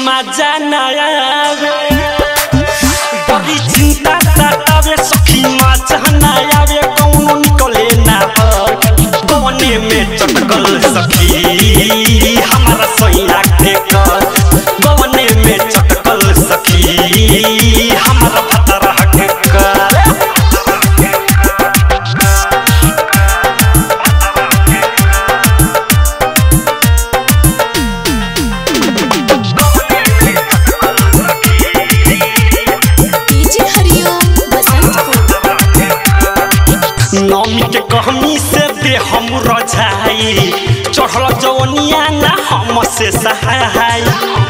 मजा ना आवे बड़ी चिंता सतावे सखी मजा ना आवे कौनो निकले ना कौने में चटकल सखी हमारा सैया के कर कौने में चटकल सखी हमारा भतरा के कर डीजे हरिओम बसंतपुर नौमी के कहमी से दे हम रझाई चढ़ल जवनिया ना हम से सहाय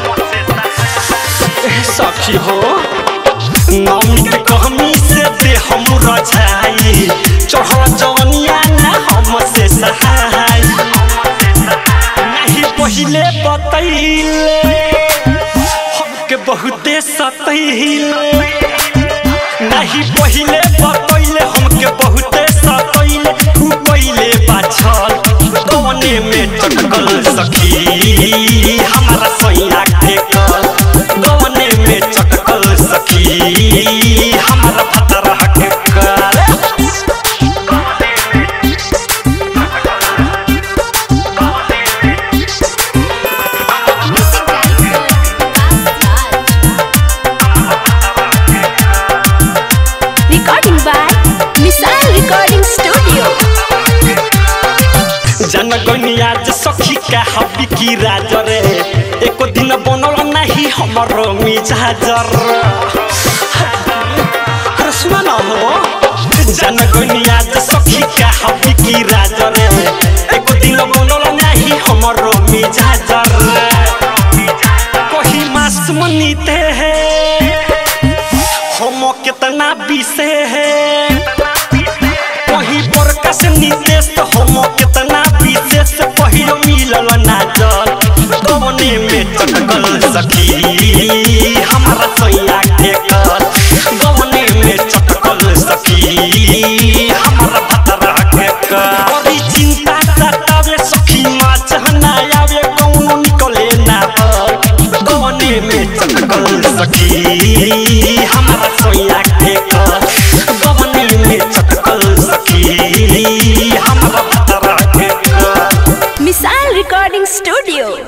ए सखी हो नौमी के कहमी से दे हम रझाई चढ़ल जवनिया ना हम से सहाय नहीं पहिले बतैले हमके बहुते सतैले नहीं पहिले बतैले हमके बहुते सतैले तू पहिले बाछल कौने में चटकल सखी हमारा सैया के कल कौने में चटकल सखी हमारा भतरा के कल music director recording by missile recording studio जनगनिया जे सखी का हबी की राजर एको दिन बनल नाही हमर मिजाजर अरे सुना ना हो जनगनिया जे सखी का हबी की राजर एको दिन बनल नाही हमर मिजाजर कही मास मनीते है हम कितना बीसे है वही प्रकाश नितेश तो हम कितना विशेष पहिरो मिलल ना जल कौने में चटकल सखी हमारा सैया के कल कौने में चटकल सखी हमारा भतरा के कल बड़ी चिंता सतावे सखी माछ ना आवे कौनो निकले ना बल कौने में चटकल सखी हमारा सैया के कल कौने में चटकल सखी हमारा भतरा के कल मिसाइल रिकॉर्डिंग स्टूडियो